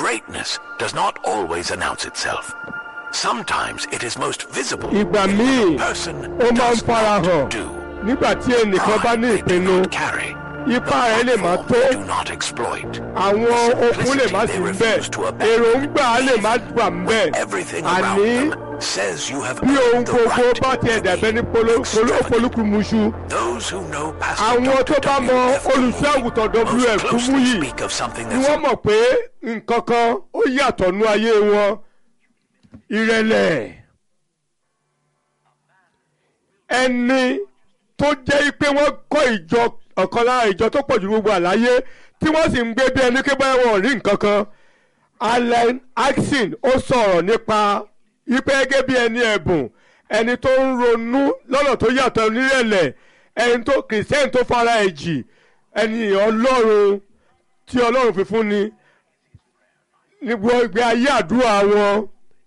Greatness does not always announce itself. Sometimes it is most visible ìgbà in míì what a person ó máa ń does farahàn not do. nígbà tí ẹnìkan bá ní Pride they do ìpinnu not carry. ipá rẹ̀ lè má Platform tó they do not exploit. àwọn okun lè má sí ń bẹ̀ èròǹgbà lè má wà ń bẹ̀ Everything around àní them says you have bí ohun earned the gbogbo right bá tiẹ̀ to dàbẹ́ ní be polo- polo- extravagant. polúkúmuṣu Those who know Pastor àwọn tó Dr. bá mọ W.F. olùṣọ́ àgùntàn Kumuyi wf most closely Kúmúyì speak of something ni that's wọ́n mọ̀ pé nǹkan kan ó yàtọ̀ nú ayé wọn ìrẹ̀lẹ̀ ẹni tó jẹ́ pé wọ́n kọ́ ìjọ ọ̀kan lára ìjọ tó pọ̀ jù gbogbo àláyé tí wọ́n sì ń gbé bí ẹni pé báyọ̀ wọn ò rí nǹkan kan Allen Axon ó sọ̀rọ̀ nípa ipe gẹ́gẹ́ bí ẹni ẹ̀bùn ẹni tó ń ronú lọ́nà tó yàtọ̀ nírẹ̀lẹ̀ ẹni tó kìrìsìtẹ́nì tó fara ẹ̀ jì ẹni ọlọ́run tí ọlọ́run fi fún ni níbo ìgbé ayé àdúrà wọn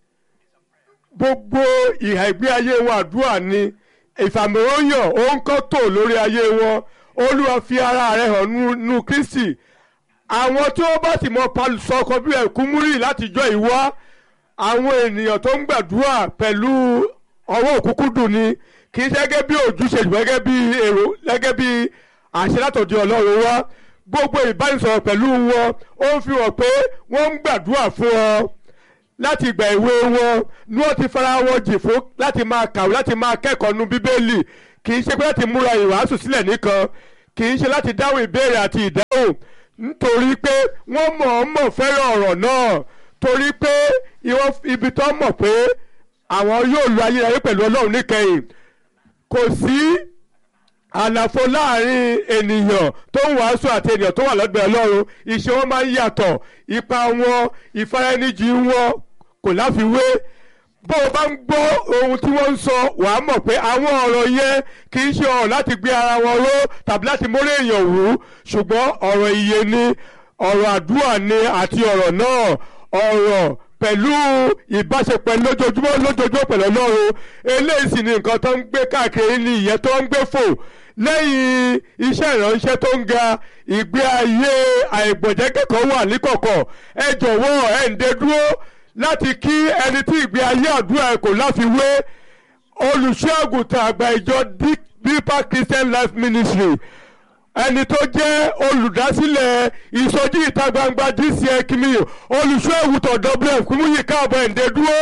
gbogbo ìhà ìgbé ayé wọn àdúrà ni ìfàmìróyàn ó ń kọ́ tò lórí ayé wọn olúwa fi ara rẹ̀ hàn nú- nú kristi àwọn tí wọ́n bá sì mọ sọkọ bí ẹ̀kúmúrì látijọ́ ìwá àwọn ènìyàn tó ń gbàdúrà pẹ̀lú ọwọ́ òkúkú dùn ni kì í ṣe gẹ́gẹ́ bí ojúṣe ṣùgbọ́n gẹ́gẹ́ bí èrò gẹ́gẹ́ bí àṣẹ látọ̀dọ̀ ọlọ́run wá gbogbo ìbánisọ̀rọ̀ pẹ̀lú wọn ó ń fi hàn pé wọ́n ń gbàdúrà fún ọ láti ìgbà ìwé wọn ni wọ́n ti fara wọn jì fún láti máa kàwé láti máa kẹ́kọ̀ọ́ nu bíbélì kì í ṣe pé láti múra ìwàásù sílẹ̀ nìkan kì í ṣe láti dáhùn ìbéèrè àti ìdáhùn nítorí pé wọ́n mọ̀ọ́mọ̀ fẹ́ràn ọ̀rọ̀ náà torí pé ìwọ́n- ibi tó mọ̀ pé àwọn yóò lo ayérayé pẹ̀lú ọlọ́run níkẹyìn kò sí àlàfo láàrin ènìyàn tó ń wàásù àti ènìyàn tó wà lọ́gbẹ̀ẹ́ ọlọ́run iṣẹ́ wọn máa ń yàtọ̀ ipa wọn ìfaraẹnijì wọn kò láfiwé bó o bá ń gbọ́ ohun tí wọ́n ń sọ wàá mọ̀ pé àwọn ọ̀rọ̀ yẹn kì í ṣe ọ̀rọ̀ láti gbé ara wọn ró tàbí láti mórí èèyàn wú ṣùgbọ́n ọ̀rọ̀ ìyè ni ọ̀rọ̀ àdúrà ni àti ọ̀rọ̀ náà ọ̀rọ̀ pẹ̀lú ìbáṣepọ̀ lójoojúmọ́ lójoojúmọ́ pẹ̀lú ọlọ́run eléyìí sì ni nǹkan tó ń gbé káàkiri ní ìyẹn tó ń gbé fò lẹ́yìn iṣẹ́ ìránṣẹ́ tó ń ga ìgbé ayé àìgbọ̀jẹ́kẹ́kọ̀ọ́ wà níkọ̀kọ̀ ẹ jọ̀wọ́ ẹ̀ ń dé dúró láti kí ẹni tí ìgbé ayé àdúrà ẹ̀ kò láfiwé olùṣọ́ àgùntàn àgbà ìjọ Deeper Christian Life Ministry ẹni tó jẹ́ olùdásílẹ̀ ìsọjí ìta gbangba DCI kìíní olùṣọ́ àgùntàn WF Kúmúyì káàbọ̀ ẹ̀ ń dé dúró.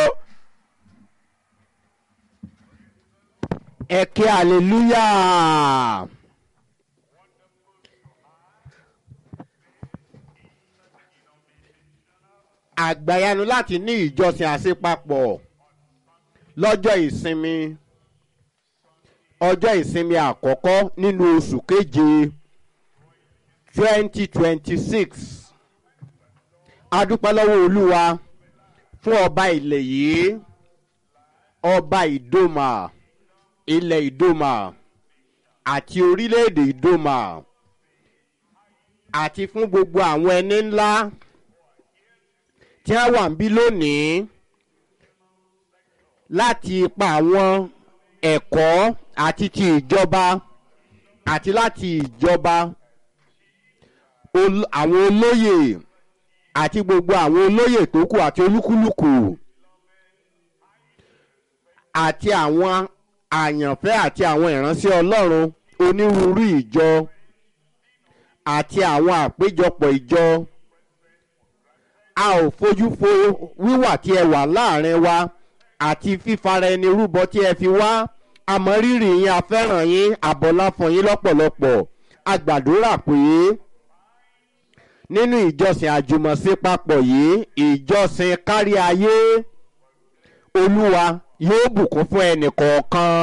ẹ kí hallelujah. àgbàyanu láti ní ìjọsìn àṣepapọ̀ lọ́jọ́ ìsinmi ọjọ́ ìsinmi àkọ́kọ́ nínú oṣù keje twenty twenty six adúpẹ́ lọ́wọ́ olúwa fún ọba ilẹ̀ yìí ọba ìdòmà ilẹ̀ ìdòmà àti orílẹ̀-èdè ìdòmà àti fún gbogbo àwọn ẹni ńlá tí wọ́n wà ń bí lónìí láti ipa àwọn ẹ̀kọ́ àti ti ìjọba àti láti ìjọba ol- àwọn olóyè àti gbogbo àwọn olóyè tó kù àti olúkúlùkù àti àwọn àyànfẹ́ àti àwọn ìránṣẹ́ ọlọ́run onírúurú ìjọ àti àwọn àpéjọpọ̀ ìjọ a ò fojú fo wíwà tí ẹ wà láàrin wa àti fífara ẹni rúbọ tí ẹ fi wá àmọ́rírì yín afẹ́ràn yín àbọ̀lá fún yín lọ́pọ̀lọpọ̀ a gbàdúrà pé nínú ìjọsìn àjùmọ̀ṣe papọ̀ yìí ìjọsìn kárí ayé olúwa yóò bùkún fún ẹnì kọ̀ọ̀kan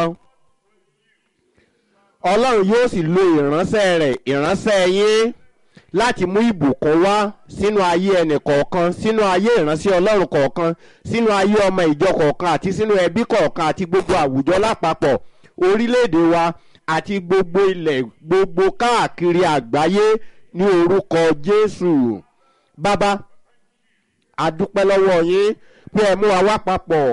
ọlọ́run yóò sì lo ìránṣẹ́ rẹ̀ ìránṣẹ́ yín láti mú ìbùkún wá sínú ayé ẹnì kọ̀ọ̀kan sínú ayé ìránṣẹ́ ọlọ́run kọ̀ọ̀kan sínú ayé ọmọ ìjọ kọ̀ọ̀kan àti sínú ẹbí kọ̀ọ̀kan àti gbogbo àwùjọ lápapọ̀ orílẹ̀-èdè wa àti gbogbo ilẹ̀ gbogbo káàkiri àgbáyé ní orúkọ jésù bàbá àdúpẹ́ lọ́wọ́ yín pé ẹ mú wa wá papọ̀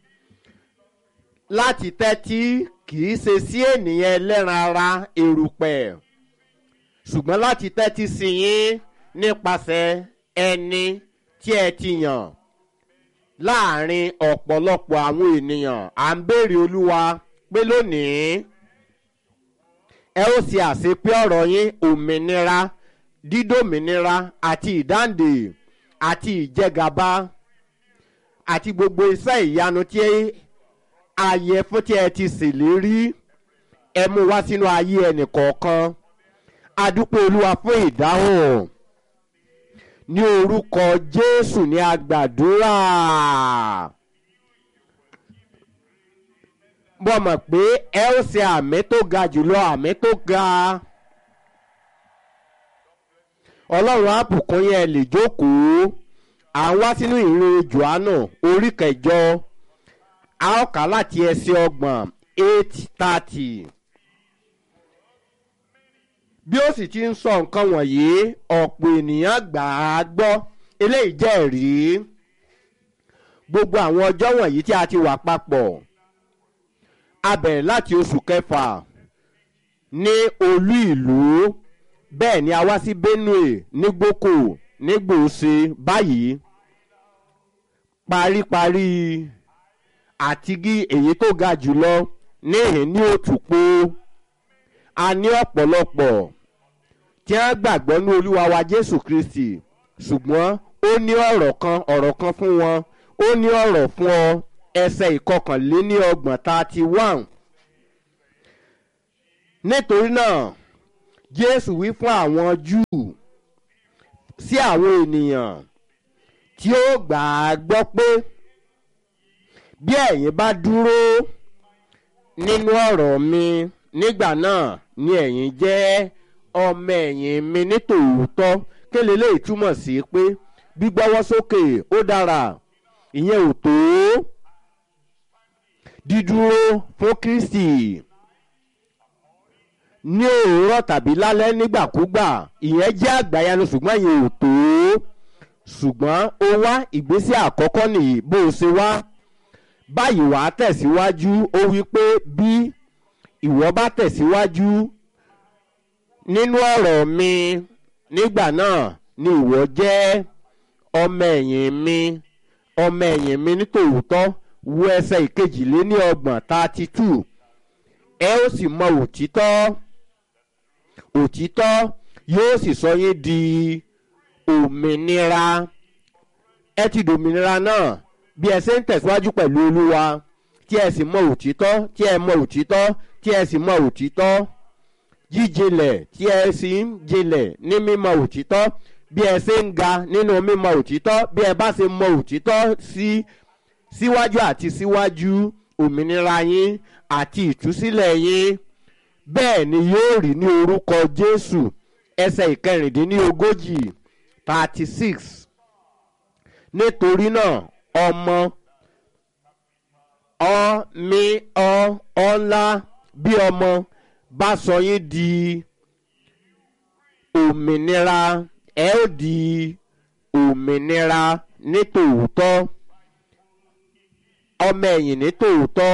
láti tẹ́tí kì í ṣe sí ènìyàn ẹlẹ́ran ara erùpẹ̀ ṣùgbọ́n láti tẹ́tí sí yín nípasẹ̀ ẹni tí ẹ ti yàn láàrin ọ̀pọ̀lọpọ̀ àwọn ènìyàn à ń béèrè olúwa pé lónìí ẹ ó ṣe àṣepé ọ̀rọ̀ yín òmìnira dídòmìnira àti ìdáǹdè àti ìjẹgàba àti gbogbo iṣẹ́ ìyanu tí ayẹ fún tí ẹ ti ṣèlérí ẹ mú wá sínú ayé ẹnìkọ̀ọ̀kan adúpẹ́ olúwa fún ìdáhùn ní orúkọ jésù ní agbàdúrà mo mọ̀ pé ẹ ó ṣe àmì tó ga jùlọ àmì tó ga ọlọ́run àbùkún yẹn lè jókòó à ń wá sínú ìrìn johannu orí kẹjọ a ó kà láti ẹsẹ̀ ọgbọ̀n eight thirty bí ó sì ti ń sọ nǹkan wọ̀nyí ọ̀pọ̀ ènìyàn gbà á gbọ́ eléyìí jẹ́ ẹ̀rí gbogbo àwọn ọjọ́ wọ̀nyí tí a ti wà papọ̀ a bẹ̀rẹ̀ láti oṣù kẹfà ní olú ìlú bẹ́ẹ̀ ni a wá sí benue ní gboko ní gbòòsè báyìí paríparí àtigi èyí tó ga jùlọ níhìn ní òtúpó a ní ọ̀pọ̀lọpọ̀ tí wọ́n gbàgbọ́ ní olúwa wa jésù kristi ṣùgbọ́n ó ní ọ̀rọ̀ kan ọ̀rọ̀ kan fún wọn ó ní ọ̀rọ̀ fún ọ ẹsẹ̀ ìkọkànléní ọgbọ̀n thirty one nítorí náà jésù wí fún àwọn júù sí àwọn ènìyàn tí ó gbà á gbọ́ pé bí ẹ̀yin bá dúró nínú ọ̀rọ̀ mi nígbà náà ni ẹ̀yin jẹ́ ọmọ ẹ̀yìn mi ní tòótọ́ kéle lè túmọ̀ sí pé gbígbọ́wọ́ sókè ó dára ìyẹn ò tó dídúró fún kristi ní òwúrọ̀ tàbí lálẹ́ nígbàkúgbà ìyẹn jẹ́ àgbáyanu ṣùgbọ́n ìyẹn ò tó ṣùgbọ́n ó wá ìgbésẹ̀ àkọ́kọ́ nìyí bó o ṣe wá báyìí wàá tẹ̀síwájú ó wí pé bí ìwọ bá tẹ̀síwájú nínú ọ̀rọ̀ mi nígbà náà ni ìwọ jẹ́ ọmọ ẹ̀yìn mi ọmọ ẹ̀yìn mi nítòótọ́ wo ẹsẹ̀ ìkejìléní ọgbọ̀n thirty two ẹ ó sì mọ òtítọ́ òtítọ́ yóò sì sọ yín di òmìnira ẹ ti dòmìnira náà bí ẹ ṣe ń tẹ̀síwájú pẹ̀lú olúwa tí ẹ sì mọ òtítọ́ tí ẹ mọ òtítọ́ tí ẹ sì mọ òtítọ́ jíjinlẹ̀ tí ẹ sì ń jinlẹ̀ ní mímọ òtítọ́ bí ẹ ṣe ń ga nínú mímọ òtítọ́ bí ẹ bá ṣe mọ òtítọ́ sí síwájú àti síwájú òmìnira yín àti ìtúsílẹ̀ yín bẹ́ẹ̀ ni yóò rí ní orúkọ jésù ẹsẹ̀ ìkẹrìndínlógójì thirty six nítorí náà ọmọ ọ mi ọ ọ ńlá bí ọmọ bá sọ yín di òmìnira ẹ ó di òmìnira ní tòótọ́ ọmọ ẹ̀yìn ní tòótọ́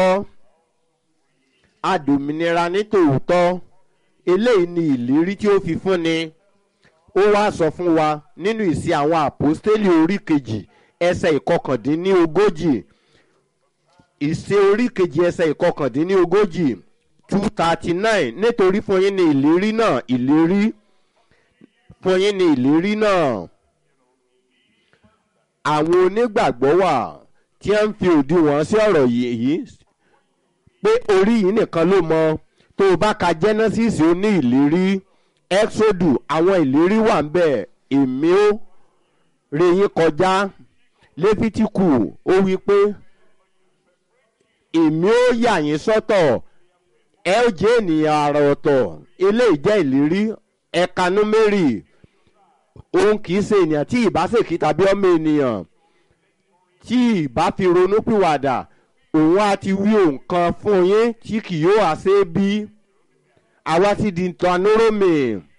adòmìnira ní tòótọ́ eléyìí ni ìlérí tí ó fi fúnni ó wá sọ fún wa nínú ìsí àwọn àpòstélì orí kejì ẹsẹ̀ ìkọkàndínlógójì ìṣe orí kejì ẹsẹ̀ ìkọkàndínlógójì two thirty nine nítorí fún yín ní ìlérí náà ìlérí fún yín ní ìlérí náà àwọn onígbàgbọ́ wà tí wọ́n ń fi òdiwọ̀n sí ọ̀rọ̀ yìí pé orí yìí nìkan ló mọ tó o bá ka genesis ó ní ìlérí exodu àwọn ìlérí wà ń bẹ̀ èmi ó re yín kọjá lẹ́fítíkù ó wí pé èmi ó yà yín sọ́tọ̀ ẹ ó jẹ́ ènìyàn àrà ọ̀tọ̀ eléyìí jẹ́ ìlérí ẹ̀ka númérì òun kì í ṣe ènìyàn tí ìbá ṣèkí tàbí ọmọ ènìyàn tí ìbá fi ronú pìwàdà òun á ti wí nǹkan fún yín tí kì yóò wá ṣe bí àwa ti di tanúrómì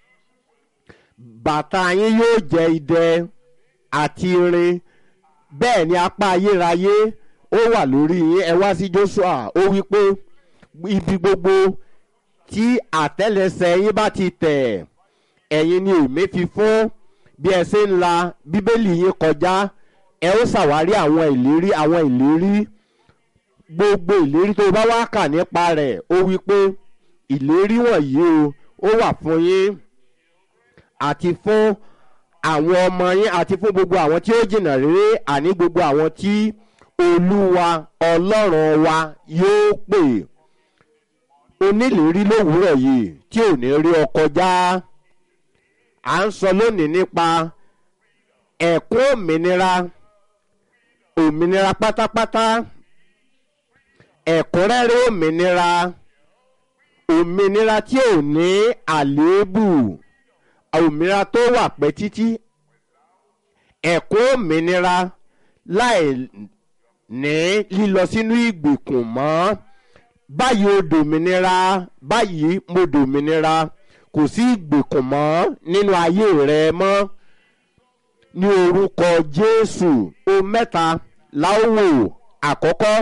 bàtà yín yóò jẹ́ idẹ àti irin bẹ́ẹ̀ ni apá ayérayé ó wà lórí yín ẹ wá sí joshua ó wí pé ibi gbogbo tí àtẹ́lẹsẹ̀ yín bá ti tẹ̀ ẹ̀yin ni èmi fi fún bí ẹ ṣe ń la bíbélì yín kọjá ẹ ó ṣàwárí àwọn ìlérí àwọn ìlérí gbogbo ìlérí tó bá wá kà nípa rẹ̀ ó wí pé ìlérí wọ̀nyí o ó wà fún yín àti fún àwọn ọmọ yín àti fún gbogbo àwọn tí ó jìnnà rere àní gbogbo àwọn tí olúwa ọlọ́run wa yóò pè onílérí lówùúrọ̀ yìí tí ò ní rí ọ kọjá à ń sọ lónìí nípa ẹ̀kún òmìnira òmìnira pátápátá ẹ̀kúnrẹ́rẹ́ òmìnira òmìnira tí ò ní àléébù òmìnira tó wà pẹ́ títí ẹ̀kún òmìnira láì ní lílọ sínú ìgbèkùn mọ́ báyìí ó dòmìnira báyìí mo dòmìnira kò sí ìgbèkùn mọ́ nínú ayé rẹ mọ́ ní orúkọ jésù o mẹ́ta láwò àkọ́kọ́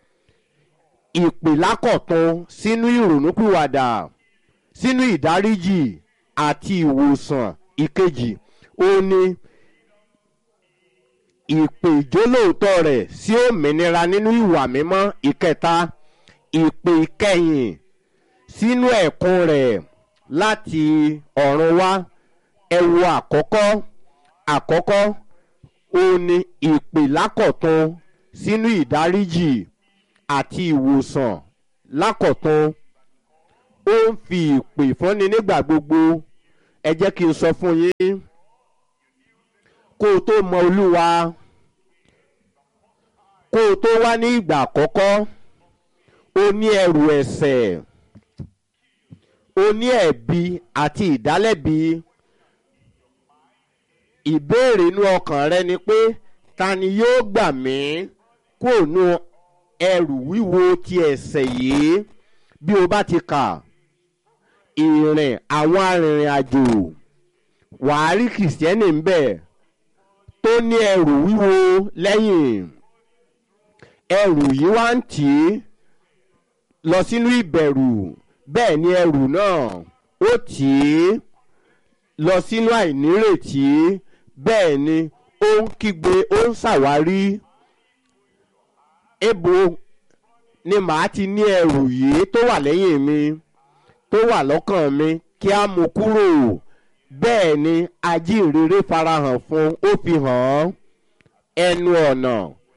ìpìlákọ̀tún sínú ìrònúpìwàdà sínú ìdáríjì àti ìwòsàn ìkejì ó ní ìpè ìjólóòtọ́ rẹ̀ sí òmìnira nínú ìwà mímọ́ ìkẹta ìpè ìkẹyìn sínú ẹ̀kún rẹ̀ láti ọ̀run wá ẹ wo àkọ́kọ́ àkọ́kọ́ ó ní ìpè lákọ̀tún sínú ìdáríjì àti ìwòsàn lákọ̀tún ó ń fi ìpè fúnni nígbà gbogbo ẹ jẹ́ kí n sọ fún yín kó o tó mọ olúwa kó o tó wá ní ìgbà àkọ́kọ́ o ní ẹrù ẹ̀sẹ̀ o ní ẹ̀bi àti ìdálẹ́bi ìbéèrè inú ọkàn rẹ ni pé ta ni yóò gbà mí kúrò nú ẹrù wíwo ti ẹ̀sẹ̀ yìí bí o bá ti kà ìrìn àwọn arìnrìn àjò wàá rí kìrìsìtẹ́nì ń bẹ̀ tó ní ẹrù wíwo lẹ́yìn ẹrù yìí wá ń tì í lọ sínú ìbẹ̀rù bẹ́ẹ̀ ni ẹrù náà ó tì í lọ sínú àìnírètí bẹ́ẹ̀ ni ó ń kígbe ó ń ṣàwárí ebo ni màá ti ní ẹrù yìí tó wà lẹ́yìn mi tó wà lọ́kàn mi kí á mú kúrò bẹ́ẹ̀ ni ajínrere farahàn fún ó fi hàn án ẹnu ọ̀nà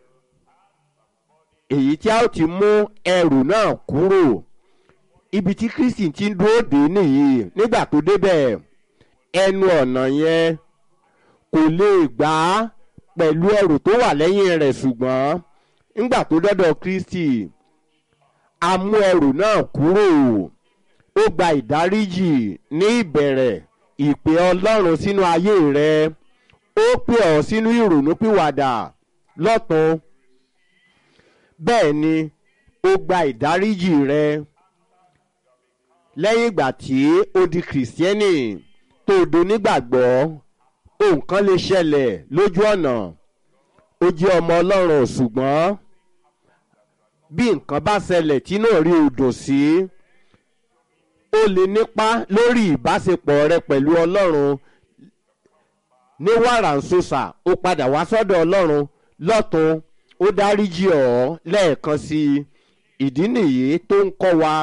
èyí tí a ó ti mú ẹrù náà kúrò ibi tí kristi ti ń dúró dé nìyí nígbà tó débẹ̀ ẹnu ọ̀nà yẹn kò lè gbà á pẹ̀lú ẹrù tó wà lẹ́yìn rẹ̀ ṣùgbọ́n nígbà tó dọ́dọ̀ kristi a mú ẹrù náà kúrò ó gba ìdáríjì ní ìbẹ̀rẹ̀ ìpè ọlọ́run sínú ayé rẹ ó pè ọ́ sínú ìrònúpìwàdà lọ́tún bẹ́ẹ̀ ni ó gba ìdáríjì rẹ lẹ́yìn ìgbà tí ó di kìrìsìtẹ́nì tó do nígbàgbọ́ nǹkan lè ṣẹlẹ̀ lójú ọ̀nà ó jẹ́ ọmọ ọlọ́run ṣùgbọ́n bí nǹkan bá ṣẹlẹ̀ tí náà rí odò sí ó lè nípa lórí ìbáṣepọ̀ rẹ pẹ̀lú ọlọ́run ní wàràǹsọ̀sà ó padà wá sọ́dọ̀ ọlọ́run lọ́tún ó dáríjì ọ́ lẹ́ẹ̀kan sí i ìdí nìyí tó ń kọ́ wa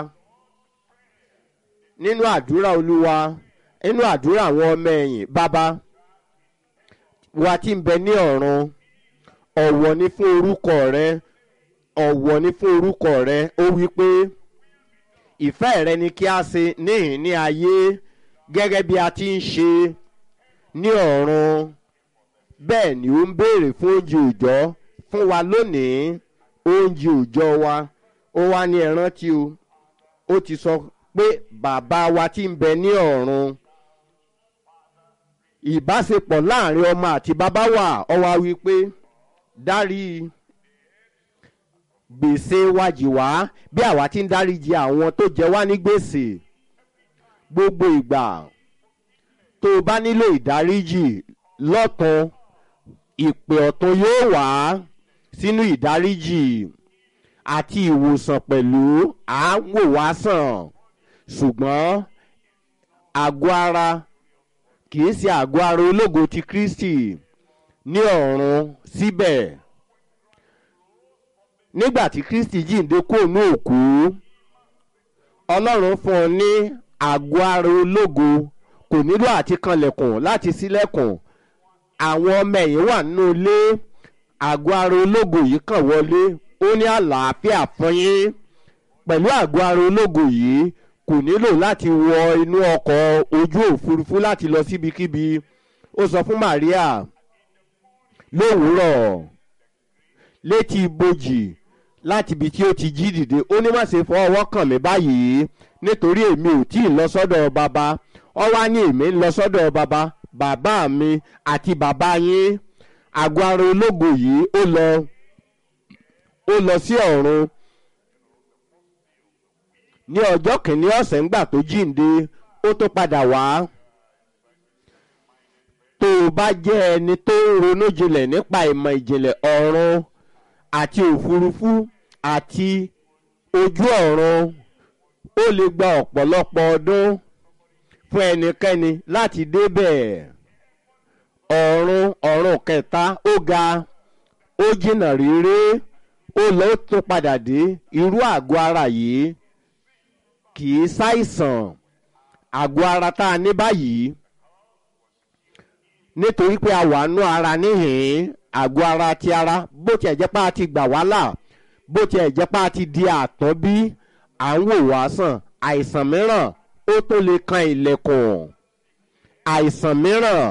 nínú àdúrà olúwa nínú àdúrà àwọn ọmọ ẹ̀yìn bàbá wa tí ń bẹ ní ọ̀run ọ̀wọ̀ ni fún orúkọ rẹ ọ̀wọ̀ ni fún orúkọ rẹ ó wí pé ìfẹ́ rẹ ni kí a ṣe níhìn ní ayé gẹ́gẹ́ bí a ti ń ṣe ní ọ̀run bẹ́ẹ̀ ni ó ń béèrè fún oúnjẹ òòjọ́ fún wa lónìí oúnjẹ òòjọ́ wa ó wá ní ẹran tí o ó ti sọ pé bàbá wa tí ń bẹ ní ọ̀run ìbáṣepọ̀ láàrin ọmọ àti bàbá wa ó wá wí pé dárí gbèsè wájì wá bí àwa ti ń dáríji àwọn tó jẹ wá ní gbèsè gbogbo ìgbà tó o bá nílò ìdáríjì lọ́tún ìpè ọ̀tún yóò wá sínú ìdáríjì àti ìwòsàn pẹ̀lú àáwò wá sàn ṣùgbọ́n àgọ́ ara kìí ṣe àgọ́ ara ológo ti kristi ní ọ̀run síbẹ̀ nígbà tí kristi jíǹde kúrò ní òkú ọlọ́run fún un ní àgọ́ ara ológo kò nílò àti kanlẹ̀kùn láti ṣílẹ̀kùn àwọn ọmọ ẹ̀yìn wà nínú ilé àgọ́ ara ológo yìí kàn wọlé ó ní àlàáfíà fún yín pẹ̀lú àgọ́ ara ológo yìí kò nílò láti wọ inú ọkọ̀ ojú òfurufú láti lọ síbikíbi ó sọ fún maria lówùúrọ̀ létí ibojì láti ibi tí ó ti jí dìde ó ní má ṣe fọ ọwọ́ kàn mí báyìí nítorí èmi ò tí ì lọ sọ́dọ̀ bàbá ọ wá ní èmi ń lọ sọ́dọ̀ bàbá bàbá mi àti bàbá yín àgọ́ ara ológo yìí ó lọ ó lọ sí ọ̀run ní ọjọ́ kìíní ọ̀sẹ̀ ńgbà tó jíǹde ó tó padà wá tó o bá jẹ́ ẹni tó ń ronú jinlẹ̀ nípa ìmọ̀ ìjìnlẹ̀ ọ̀run àti òfurufú àti ojú ọ̀run ó lè gba ọ̀pọ̀lọpọ̀ ọdún fún ẹnikẹ́ni láti débẹ̀ ọ̀run ọ̀run kẹta ó ga ó jìnnà réré ó lọ ó tún padà dé irú àgọ́ ara yìí kì í ṣàìsàn àgọ́ ara tá a ní báyìí nítorí pé a wà nú ara níhìn àgọ́ ara ti ara bó tiẹ̀ jẹ́ pé a ti gbà wá là bó tiẹ̀ jẹ́ pé a ti di àtọ́bí à ń wò wá sàn àìsàn mìíràn ó tó lè kan ilẹ̀kùn àìsàn mìíràn